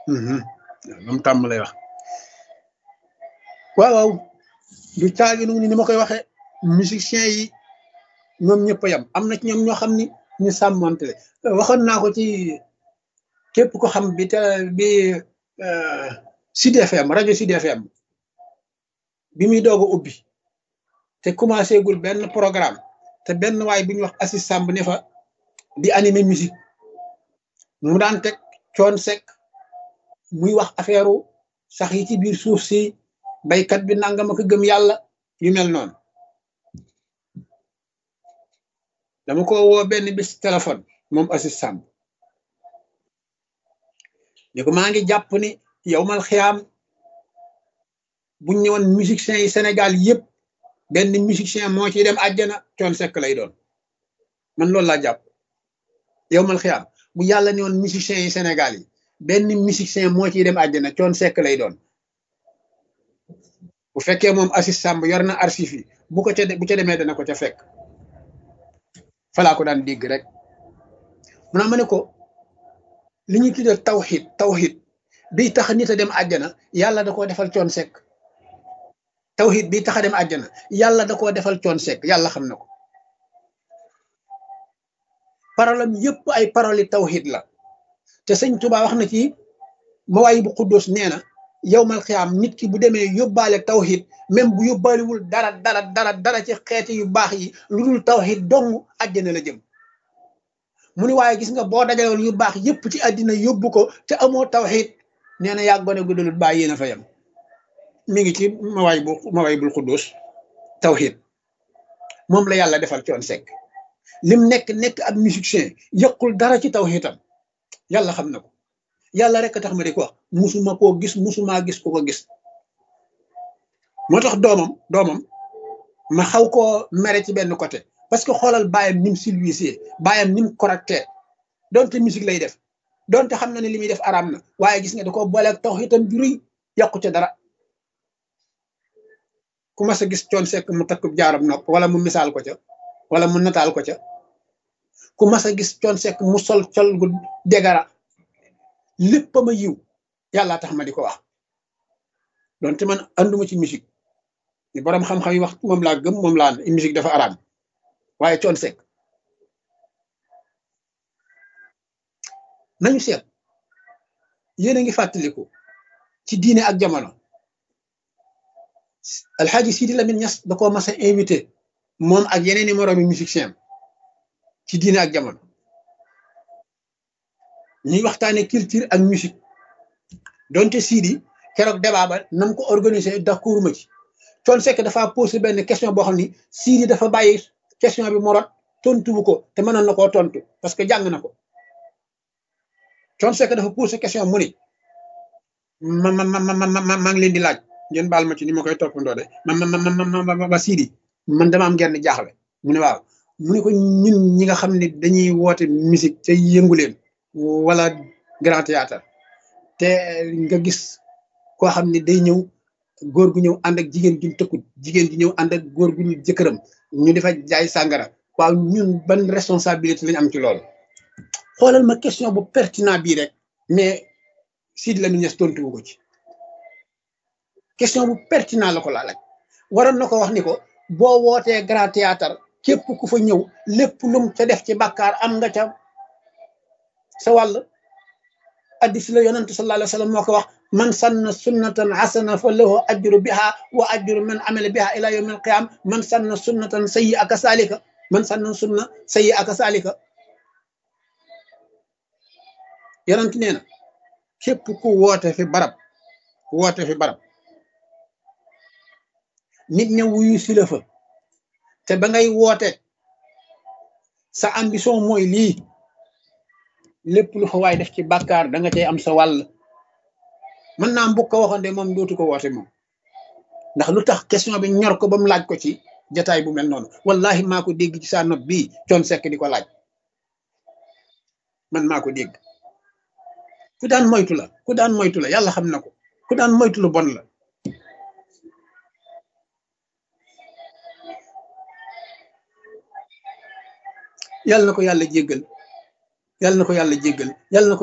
moom tàmm lay wax waaw waaw du caagi nu ni ma koy waxee musiciens yi ñoom ñëpp a yam am na ci ñoom ñoo xam ni ñu sàmmante waxoon naa ko ci képp ko xam bi te bi Sud FM rajo Sud FM bi muy doog a ubbi te commencé gul benn programme te benn waay bu ñuy wax Assis Samb ne fa di animer musique mu daan teg coon sek muy wax affaire sax yi ci biir suuf si baykat bi nangam ak gëm yàlla yu mel noonu dama ko woo benn bis téléphone moom Assis Samb ni ko maa ngi jàpp ni yow mal xiyaam buñ ñëwoon musiciens yi Sénégal yëpp benn musicien moo ciy dem àjjana coon sekk lay doon man loolu laa jàpp yow mal xiyaam bu yàlla ne woon musiciens yi Sénégal yi benn musicien moo ciy dem àjjana coon sekk lay doon bu fekkee moom Assis Samb yor na archive yi bu ko ca bu ca demee dana ko ca fekk falaa ko daan dégg rek mu naa ma ne ko li ñuy tuddee tawxid tawxid biy tax nit a dem àjjana yàlla da koo defal coon sekk tawxid biy tax a dem àjjana yàlla da koo defal coon sekk yàlla xam na ko parolam yëpp ay paroli tawxid la te sëñ Tuubaa wax na ci mawaay bu xuddoos nee na yowmal xiyaam nit ki bu demee yóbbaale tawxid même bu yóbbaalewul dara dara dara dara ci xeeti yu baax yi lu dul tawxid dong àjjana la jëm mu ni waaye gis nga boo dajaloon yu baax yëpp ci àddina yóbbu ko te amoo tawxid nee na yàgg gone gu dul bàyyi yéen a fa yem mi ngi ci mawaay bu mawaay bul xuddoos tawxid moom la yàlla defal coon sekk lim nekk nekk ab musicien yëqul dara ci tawxidam yàlla xam na ko yàlla rek tax ma di ko wax musuma koo gis musuma gis ku ko gis moo tax doomam doomam ma xaw koo mere ci benn côté parce que xoolal bàyyam nim silvisé bàyyam nim correcté donte musique lay def donte xam na ne li muy def araam na waaye gis nga da ko booleeg tawxiidam ju rëy yàqu ca dara ku mas a gis coon sekk mu takk jaaram nopp wala mu misaal ko ca wala mu nataal ko ca ku mas a gis coon sekk mu sol col gu degara lépp ma yiw yàlla tax ma di ko wax donte man anduma ci musique ni borom xam-xam yi wax moom laa gëm moom laa musique dafa araam waaye coon sekk nañu seet yéen a ngi fàttaliku ci diine ak jamono alxaaji Sidi Lamine Niass da koo mas a invité moom ak yeneen i moroomi musicien ci diine ak jamono ñuy waxtaane culture ak musique donte Sidi keroog débat ba nam ko organisé d'accord ma ci coon sekk dafa posé benn question boo xam ni Sidi dafa bàyyi question bi mu rot tontu bu ko te mënoon na koo tontu parce que jàng na ko coon sekk dafa posé question mu ni ma ma ma ma ma maa ngi leen di laaj ngeen baal ma ci ni ma koy toppandoo de ma ma ma ma ma Sidi man dama am genn jaaxle mu ne waaw mu ne ko ñun ñi nga xam ne dañuy woote musique te yëngu leen wala grand théâtre te nga gis koo xam ne day ñëw góor gu ñëw ànd ak jigéen ju tëkkut jigéen ji ñëw ànd ak góor gu ñu jëkkëram ñu defa jaay sàngara waaw ñun ban responsabilité lañ am ci loolu xoolal ma question bu pertinent bii rek mais Sidi Lamine Niass tontu ko ci question bu pertinent la ko laa laaj waroon na ko wax ni ko boo wootee grand théâtre képp ku fa ñëw lépp lum ca def ci bàkkaar am nga ca sa wàll addis la yonent sallallahu alayhi wa sallam moo ko wax man sanna sunnatan hasana fa lahu ajru biha wa ajru man amila biha ila yawm alqiyam man sanna sunnatan sayyi aka salika man sanna sunna sayyi aka salika yonent nee na képp ku woote fi barab woote fi barab nit ña wuyu si la fa te ba ngay woote sa ambition mooy lii lépp lu fa waay def ci bàkkaar da nga cay am sa wàll mën naa mbokk ko waxoon de moom dootu ko woote moom ndax lu tax question bi ñor ko ba mu laaj ko ci jataay bu mel noonu wallahi maa ko dégg ci saa nopp bii coon sekk di ko laaj man maa ko dégg ku daan moytu la ku daan moytu la yàlla xam na ko ku daan moytu lu bon la yàlla na ko yàlla jéggal yàlla na ko yàlla jéggal yàlla na ko